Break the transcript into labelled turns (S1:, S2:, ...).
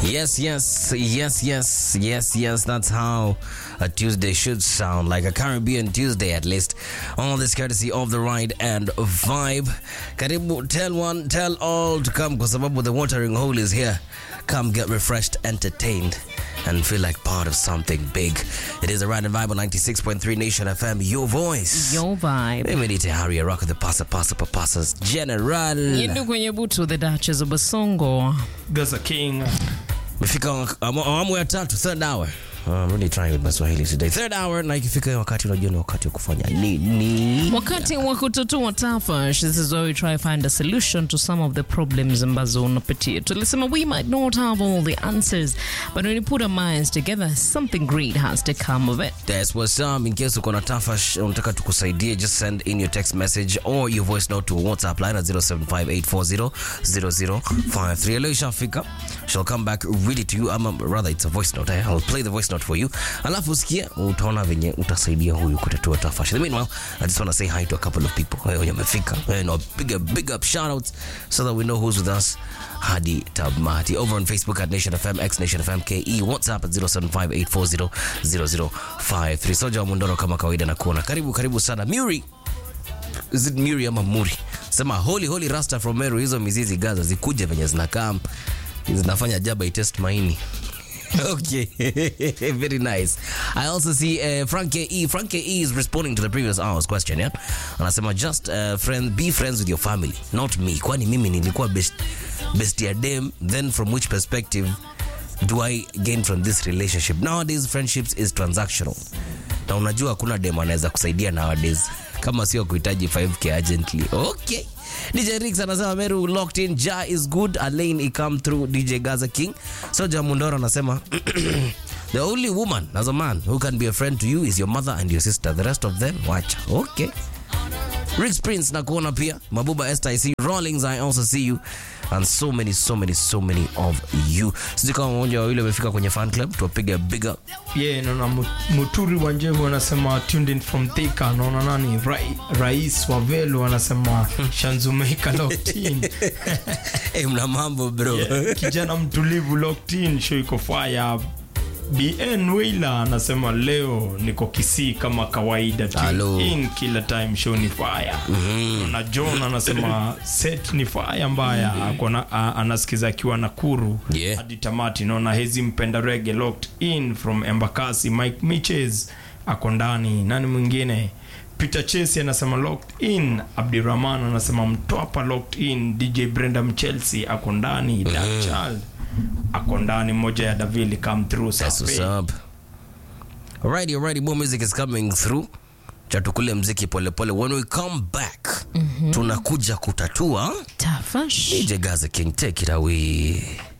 S1: Yes, yes, yes, yes, yes, yes. That's how a Tuesday should sound, like a Caribbean Tuesday at least. All this courtesy of the ride and vibe. Karibu, tell one, tell all to come, kwa sababu the watering hole is here. Come get refreshed, entertained, and feel like part of something big. It is the ride and vibe on 96.3 Nation FM, your voice.
S2: Your vibe.
S1: Mimi ni Tehari ya Rock the Pasa Pasa Papasas General.
S2: Yindu kwenye butu the Duchess of Basongo.
S3: Gaza King.
S1: Mefika awamu ya tatu, third hour. Uh, I'm really trying with my Swahili today. Third hour, na ikifika wakati unajua ni wakati wa kufanya nini?
S2: Wakati wa kutatua tafash, this is where we try find a solution to some of the problems ambazo unapitia. Tulisema we might not have all the answers, but when you put our minds together, something great has to come of it.
S1: That's what's up. In case uko na tafash unataka tukusaidie, just send in your text message or your voice note to WhatsApp line at 0758400053. Leo ishafika. She'll come back really to you. Ama rather it's a voice note. Eh? I'll play the voice note for you. Alafu usikia utaona venye utasaidia huyu kutatua tafash. In the meanwhile, I just want to say hi to a couple of people. Wewe wenye wamefika. Wewe na big big up shout outs so that we know who's with us. Hadi Tabmati over on Facebook at Nation FM, X Nation FM KE, WhatsApp at 0758400053. Soja wa Mundoro kama kawaida na kuona. Karibu karibu sana. Muri. Is it Muri ama Muri? Sema holy holy rasta from Meru, hizo mizizi Gaza zikuje venye zinakaa zinafanya jaba itest maini. Okay, very nice. I also see uh, Frank KE. Frank KE is responding to the previous hour's question, yeah? Anasema just uh, friend, be friends with your family, not me. Kwani mimi nilikuwa best, best ya dem, then from which perspective do I gain from this relationship? Nowadays friendships is transactional. Na unajua hakuna dem anaweza kusaidia nowadays kama sio kuhitaji 5k urgently. Okay. DJ Rix anasema Meru locked in, Ja is good, Alain ikam through DJ Gaza King. Soja Mundoro anasema the only woman as a man who can be a friend to you is your mother and your sister. The rest of them watch. Okay. Rix Prince na kuona pia. Mabuba Esther I see you. Rawlings I also see you. And so many so many so many of you. Sisi kama mmoja wa wale wamefika kwenye fan club tuwapige big up.
S3: Yeah, naona Mu- Muturi wa Njevu anasema tuned in from Thika. Naona nani Rai, Rais wa Velu anasema Shanzumeika locked in.
S1: Eh, mna mambo bro.
S3: Yeah, kijana mtulivu locked in, show iko fire. BN Wailer anasema leo niko Kisii kama kawaida tu.
S1: Hello.
S3: in kila time show ni fire. Na John anasema set ni fire mbaya. Akona a- anasikiza akiwa Nakuru
S1: Yeah.
S3: hadi tamati. Naona hezi mpenda reggae locked in from Embakasi. Mike Miches ako ndani. Nani mwingine? Peter Chesi anasema locked in. Abdirahman anasema mtwapa locked in. DJ Brenda Mchelsea ako ndani. Dark Child ako ndani. Moja ya Davili come through.
S1: That's what's
S3: Safi.
S1: up. Alrighty, alrighty, more music is coming through. Chatukule mziki polepole. When we come back, tunakuja kutatua.
S2: Tafash.
S1: DJ Gaza King, take it away.